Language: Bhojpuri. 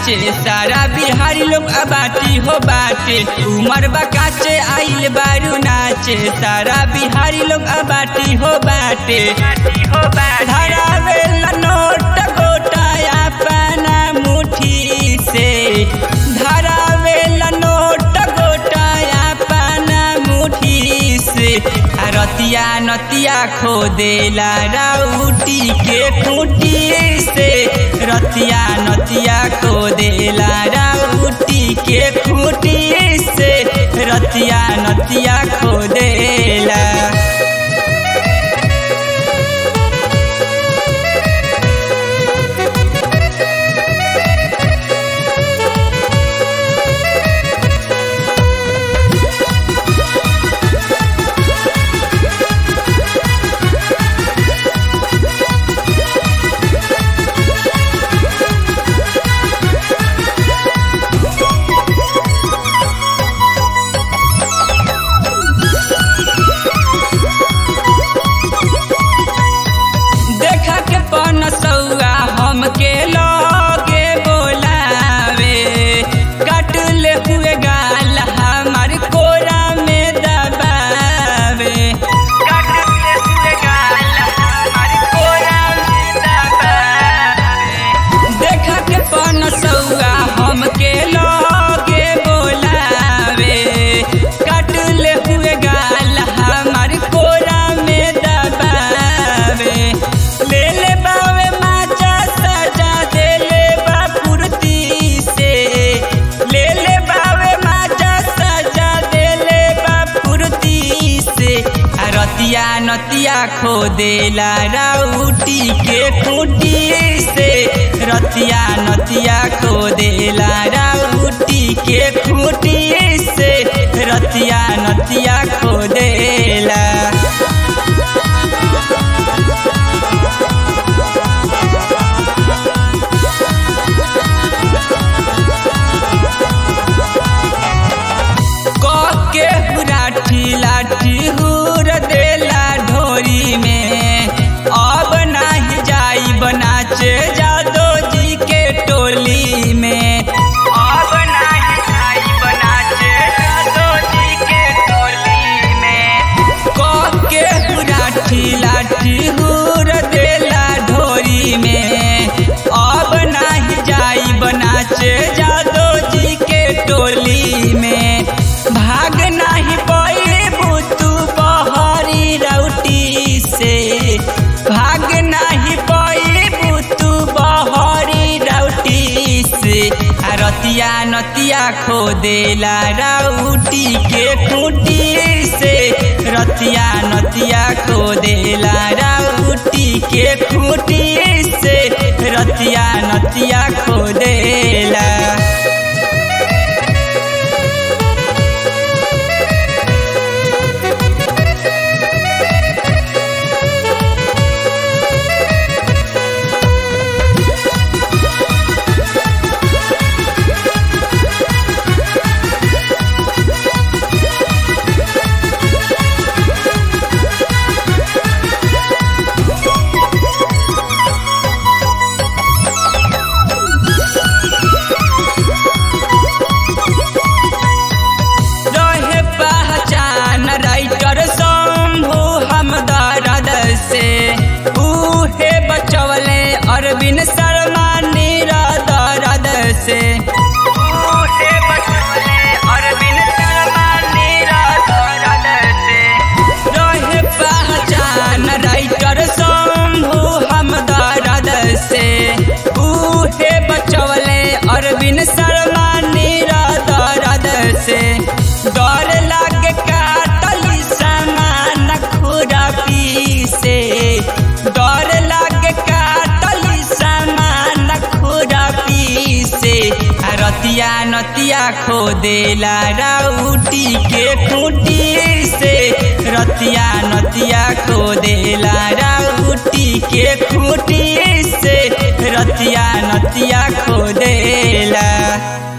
नाचे सारा बिहारी लोग अबाटी हो बाटे उमर बकाचे आइल बारू नाचे सारा बिहारी लोग अबाटी हो बाटे धरावे ला नोट गोटाया पाना मुठी से धरावे ला नोट गोटाया पाना मुठी से आ रतिया नतिया खो देला राउटी के खूटी से रतिया नतिया खो देला राउटी के खूटी से रतिया नतिया खो देला देखा के पन सौआ हमके लगे बोलावे कट ले हुए गाल हमार कोरा में दबावे कट ले हुए गाल हमार कोरा में दबावे देखा के पन सौआ हमके लगे बोलावे कट ले हुए गाल हमार कोरा में दबावे ले ले बावे माचा सजा दे ले बा कुर्ती से ले ले बावे माचा सजा दे ले बा कुर्ती से आ रतिया नतिया खो देला राउटी के खूटी से रतिया नतिया खो देला राउटी के खूटी से रतिया नतिया खो देला के हुराठी लाठी हुर देला ढोरी में अब नाही जाई बनाचे जादो जी के टोली में अब नाही जाई बनाचे जादो जी के टोली में क के हुराठी लाठी हुर देला ढोरी में अब नाही जाई बनाचे जादो जी के टोली में भाग नाही पड़े बुतू बहरी रौटी से भाग नाही पड़े बुतू बहरी रौटी से आ रतिया नतिया खो देला राउटी के खूटी से रतिया नतिया खो देला राउटी के खूटी से रतिया नतिया खो देला रहे पहचान राइटर शंभु हम दर्द से उहे बचवले अरविंद शर्मा नीरा दर्द से उहे बचवले अरविंद शर्मा नीरा दर्द से रहे पहचान राइटर शंभु हम दर्द से उहे बचवले अरविंद शर्मा नीरा दर्द से डर लागे काटली सामान खुरपी से डर लागे काटली सामान खुरपी से आ रतिया नतिया खो देला राउटी के खूटी से रतिया नतिया खो देला राउटी के खूटी से रतिया नतिया खो देला